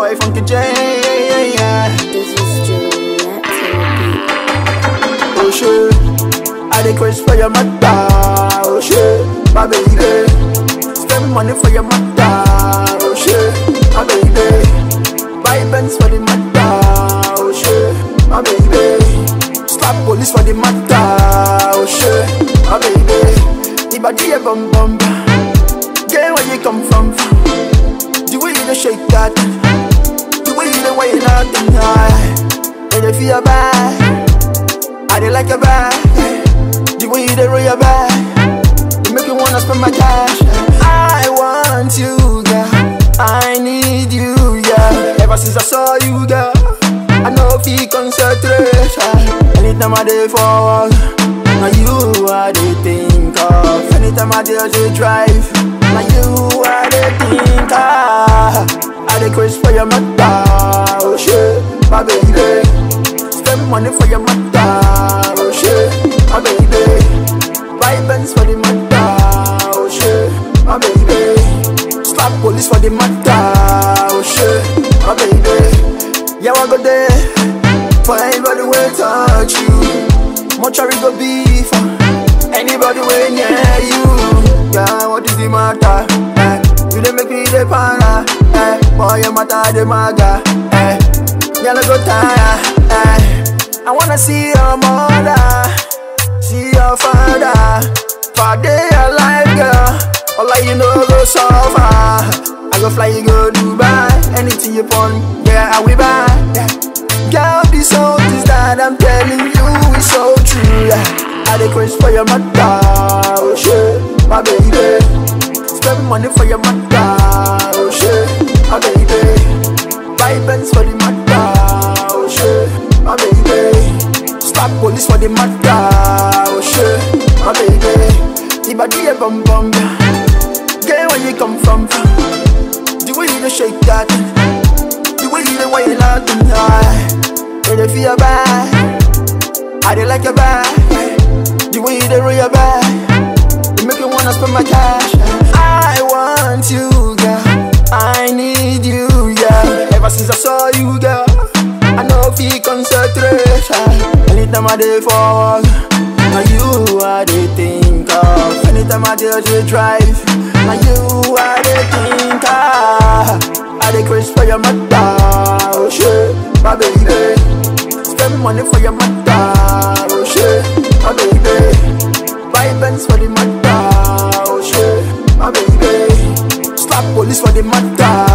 boy Funky J. This is Juliet Oh shit, I dey crazy for your mother. Oh shit, my baby. Spend money for your mother. Oh shit, my baby. Buy Benz for the mother. Oh shit, my baby. Slap police for the mother. Oh shit, my baby. Ibadi a bum bum. Get where you come from. The way you dey shake that. The way you dey wind out the night. And you feel bad. I dey like your back. The way you dey roll your back. You make me wanna spend my cash. I want you, girl. I need you, yeah. Ever since I saw you, girl, I know if you concentrate. Anytime I dey forward, now you I dey think of. Anytime I dey dey drive, now you I dey think of. I dey crazy for your mother, oh shit, my baby. Spend money for your mother, oh shit, my baby. Buy Benz for the mother, oh shit, my baby. Slap police for the mother, oh shit, my baby. Yeah, I go there for anybody will touch you. Mortuary go be for anybody way near you. Yeah, what is the matter? Eh, you dey make me dey para. Eh, boy, your matter dey maga. Eh, me I no go tire. Eh, I wanna see your mother, see your father. For day alive, girl. All I you know go suffer. I go fly, you go Dubai. Anything you want, yeah, I will buy. Yeah. Girl, this all this that I'm telling you is so true. Yeah. I dey crazy for your mother, oh shit, my baby. Spend money for your mother, oh shit, my baby. Buy Benz for the mother, oh shit, my baby. Slap police for the mother, oh shit, my baby. Ibadi a bum bum, get where you come from. The way you dey shake that, the way you dey wind out the night, when you feel bad, I dey like your back. The way you dey roll your back, you make me wanna spend my cash. I want you, girl. I need you, yeah. Ever since I saw you, girl, I know if you concentrate. Anytime I dey forward, now you I dey think of. Anytime I dey dey drive, now you I dey think of. I dey crazy for your mother, oh shit, my baby. Spend money for your mother, oh shit, my baby. Buy Benz for the mother, oh shit, my baby. Slap police for the mother,